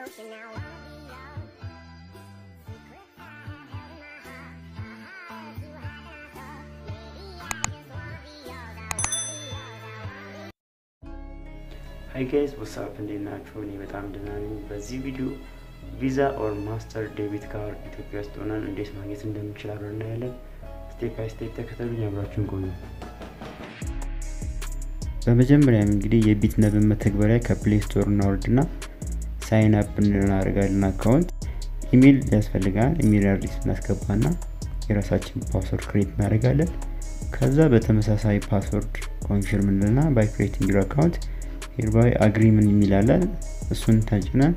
you now wanna be yours. Secrets I have held in my heart. My heart is too hot and I thought maybe I just wanna be yours. I wanna be yours. I wanna be ሀይ ጋይስ ወሳፕ እንዴት ናችሁ? እኔ በጣም ደህና ነኝ። በዚህ ቪዲዮ ቪዛ ኦር ማስተር ዴቢት ካርድ ኢትዮጵያ ውስጥ ሆነን እንዴት ማግኘት እንደምንችል አብረን እናያለን። ስቴፕ ባይ ስቴፕ ተከተሉኝ፣ አብራችሁን ቆዩ። በመጀመሪያም እንግዲህ የቢትነብን መተግበሪያ ከፕሌይ ስቶር እናወርድና ሳይን አፕ እናደርጋለን። አካውንት ኢሜል ያስፈልጋል። ኢሜል አድሬስ እናስገባና የራሳችን ፓስወርድ ክሬት እናደርጋለን። ከዛ በተመሳሳይ ፓስወርድ ኮንፊርም እንልና ባይ ክሬቲንግ ዩር አካውንት ሄርባይ አግሪምን የሚላለን እሱን ተጭነን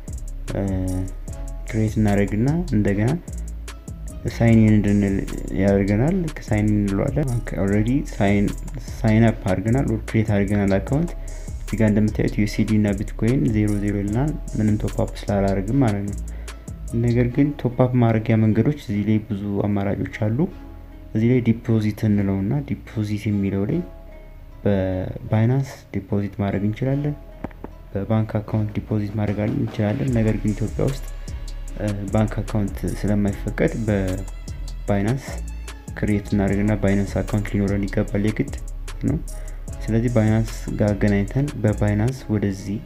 ክሬት እናደርግና እንደገና ሳይን እንድንል ያደርገናል። ሳይን እንለዋለን። ኦልሬዲ ሳይን አፕ አድርገናል፣ ክሬት አድርገናል አካውንት። እዚህ ጋር እንደምታዩት ዩሲዲ እና ቢትኮይን ዜሮ ዜሮ ይልናል። ምንም ቶፕአፕ ስላላደርግም ማለት ነው። ነገር ግን ቶፕአፕ ማድረጊያ መንገዶች እዚህ ላይ ብዙ አማራጮች አሉ። እዚህ ላይ ዲፖዚት እንለው እና ዲፖዚት የሚለው ላይ በባይናንስ ዲፖዚት ማድረግ እንችላለን። በባንክ አካውንት ዲፖዚት ማድረግ እንችላለን። ነገር ግን ኢትዮጵያ ውስጥ ባንክ አካውንት ስለማይፈቀድ በባይናንስ ክሬት እናደርግና ባይናንስ አካውንት ሊኖረን ይገባል የግድ ነው። ስለዚህ ባይናንስ ጋር አገናኝተን በባይናንስ ወደዚህ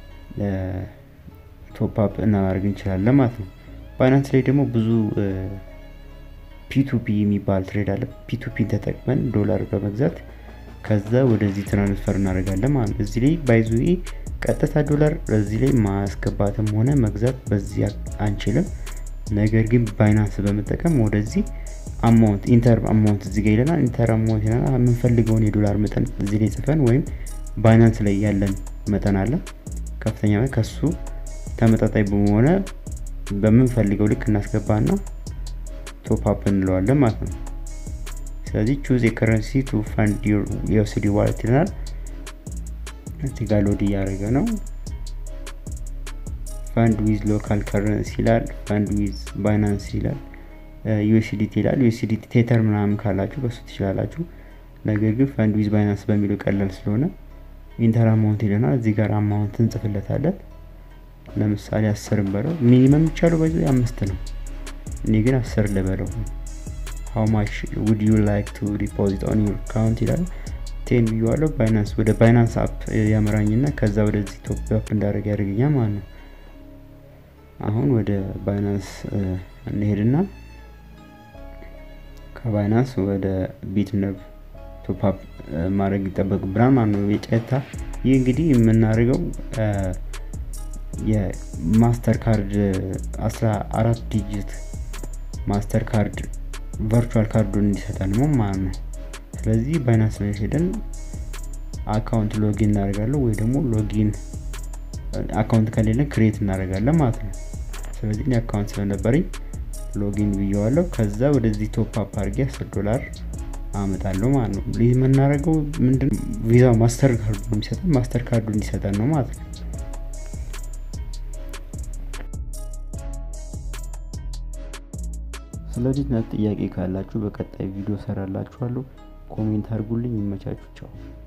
ቶፕአፕ እናደርግ እንችላለን ማለት ነው። ባይናንስ ላይ ደግሞ ብዙ ፒቱፒ የሚባል ትሬድ አለ። ፒቱፒን ተጠቅመን ዶላር በመግዛት ከዛ ወደዚህ ትራንስፈር እናደርጋለን ማለት ነው። እዚህ ላይ ባይዙ ቀጥታ ዶላር እዚህ ላይ ማስገባትም ሆነ መግዛት በዚህ አንችልም። ነገር ግን ባይናንስ በመጠቀም ወደዚህ አማውንት ኢንተር አማውንት እዚህ ጋር ይለናል። ኢንተር አማውንት ይለናል። የምንፈልገውን የዶላር መጠን እዚህ ላይ ጽፈን ወይም ባይናንስ ላይ ያለን መጠን አለ ከፍተኛ ከሱ ተመጣጣኝ በሆነ በምንፈልገው ልክ እናስገባና ቶፕአፕ እንለዋለን ማለት ነው። ስለዚህ ቹዝ የከረንሲ ቱ ፋንድ የዩኤስዲ ዋሌት ይለናል። እዚህ ጋር ሎድ እያደረገ ነው። ፋንድ ዊዝ ሎካል ከረንሲ ይላል። ፋንድ ዊዝ ባይናንስ ይላል። ዩኤስዲቲ ይላል። ዩኤስዲቲ ቴተር ምናምን ካላችሁ በሱ ትችላላችሁ። ነገር ግን ፋንድ ዊዝ ባይናንስ በሚለው ቀላል ስለሆነ ኢንተር አማውንት ይለናል። እዚህ ጋር አማውንት እንጽፍለታለን። ለምሳሌ አስርን በለው። ሚኒመም የሚቻለው በዚ አምስት ነው። እኔ ግን አስር ልበለው። ሃው ማች ውድ ዩ ላይክ ቱ ዲፖዚት ኦን ዩር አካውንት ይላል። ቴን ብዬዋለሁ። ባይናንስ ወደ ባይናንስ አፕ ያመራኝና ከዛ ወደዚህ ቶፕ አፕ እንዳደረግ ያደርገኛል ማለት ነው። አሁን ወደ ባይናንስ እንሄድና ከባይናንስ ወደ ቢትነብ ቶፕ አፕ ማድረግ ይጠበቅብናል ማለት ነው። የጨታ ይህ እንግዲህ የምናደርገው የማስተር ካርድ 14 ዲጂት ማስተር ካርድ ቨርቹዋል ካርዱን እንዲሰጠን ነው ማለት ነው። ስለዚህ ባይናንስ ላይ ሄደን አካውንት ሎጊን እናደርጋለን ወይ ደግሞ ሎጊን አካውንት ከሌለን ክሬት እናደርጋለን ማለት ነው። ስለዚህ እኔ አካውንት ስለነበረኝ ሎጊን ብየዋለሁ። ከዛ ወደዚህ ቶፕ አፕ አድርጌ 10 ዶላር አመጣለሁ ማለት ነው። ይህ የምናደርገው ምንድን ቪዛ ማስተር ካርዱ ነው የሚሰጠን ማስተር ካርዱ እንዲሰጠን ነው ማለት ነው። ስለዚህ ጥያቄ ካላችሁ በቀጣይ ቪዲዮ ሰራላችኋለሁ። ኮሜንት አድርጉልኝ። ይመቻችሁ። ቻው